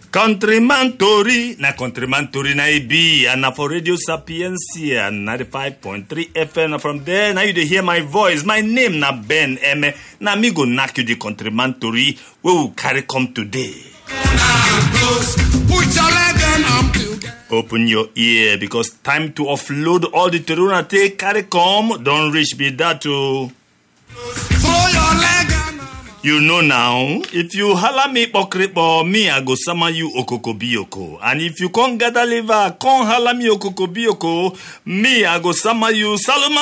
Countryman Tori, na Countryman Tori na e be, and na for Radio Sapiencia 95.3 FM. And from there, now you dey hear my voice. My name na Ben Eme. Na me go knack you the Countryman Tori wey we carry come today. Put your leg and I'm together. Open your ear because time to offload all the Tori una take carry come don reach be that o. Throw your leg and I'm You know now, if you holla me pokripo, me I go summon you okoko bioko. And if you can't gather liver, can't holla me okoko bioko, me I go summon you Salomon